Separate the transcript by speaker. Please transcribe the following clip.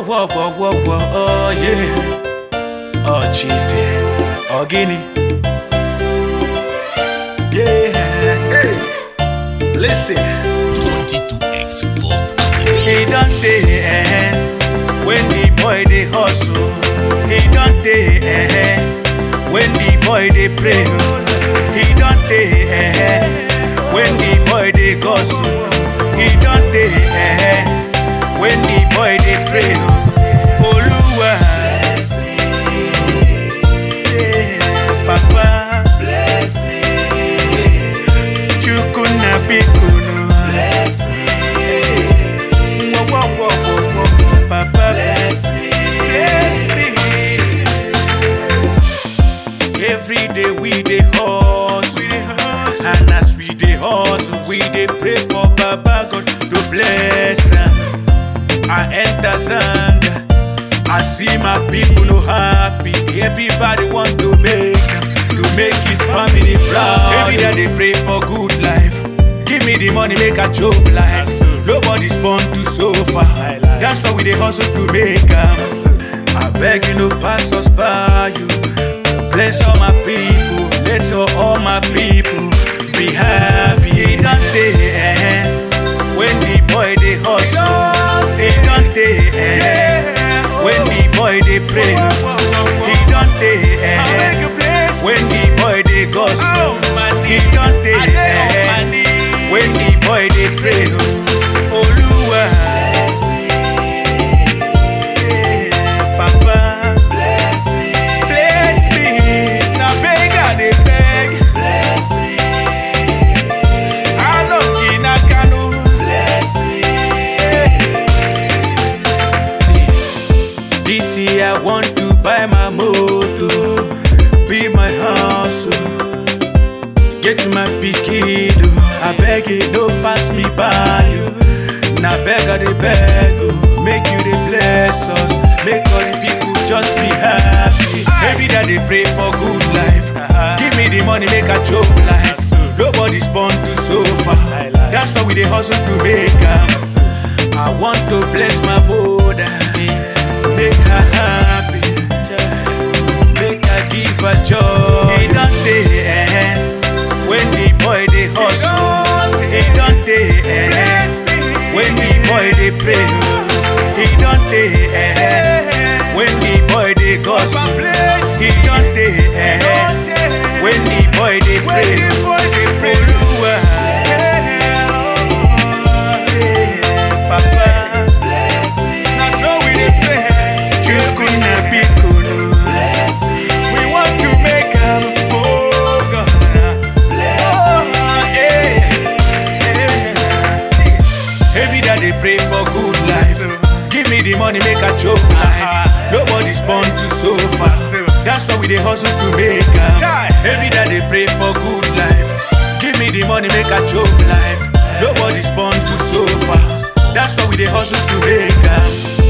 Speaker 1: whoa, whoa, whoa, whoa, oh yeah. Oh, cheese day. Oh, guinea. Yeah, hey. Listen.
Speaker 2: 22x Volt.
Speaker 1: He done day, eh, when the boy they hustle. He done day, eh, when the boy they pray. He done day, eh, when the boy they gossip. He done day, eh, when the boy they pray. Oluwa, Papa, Chukuna Bikunu. Whoa, whoa, whoa, whoa, whoa, whoa, Papa, bless me. Every day we dey hustle, and as we dey hustle, we dey pray for Baba God to bless am. I enter Zanga, I see my people no happy. Everybody want to make am, to make his family proud. Every day they pray for good life. Give me the money, make a chop life. Nobody's born to suffer. That's why we dey hustle to make am. I beg you no pass us by you. Bless all my people, let all, all my people be happy. He done day, eh, when the boy they hustle. He done day, eh, when the boy they pray. He done day, eh, when the boy they gossip. He done day, eh, when the boy they pray. Oluwa, Papa. Bless me, na beg I dey beg. Bless me, Aloki na Kanu. Bless me. This year I want to buy my motor, be my house, oh. get my pikin. oh. I beg you, don't pass me by. oh. Na beg I dey beg, oh. make you dey bless us, make all the people just be happy. Every day they pray for good life. Give me the money, make a chop life. Nobody's born to suffer. That's why we dey hustle to make am. I want to bless my mother, make her happy, make her give her joy. He done day, eh, when the boy dey hustle. He done day, eh, when the boy dey pray. He done day, eh, when the boy dey gossip. He done day, eh, when the boy dey pray. Oluwa, Papa, na so we dey pray. Chukuna bikunu. We want to make am, oh God. Oh, yeah. Every day they pray for good life. Give me the money, make a choke life. Nobody's born to suffer. That's why we dey hustle to make am. Every day they pray for good life. Give me the money, make a choke life. Nobody's born to suffer. That's why we dey hustle to make am.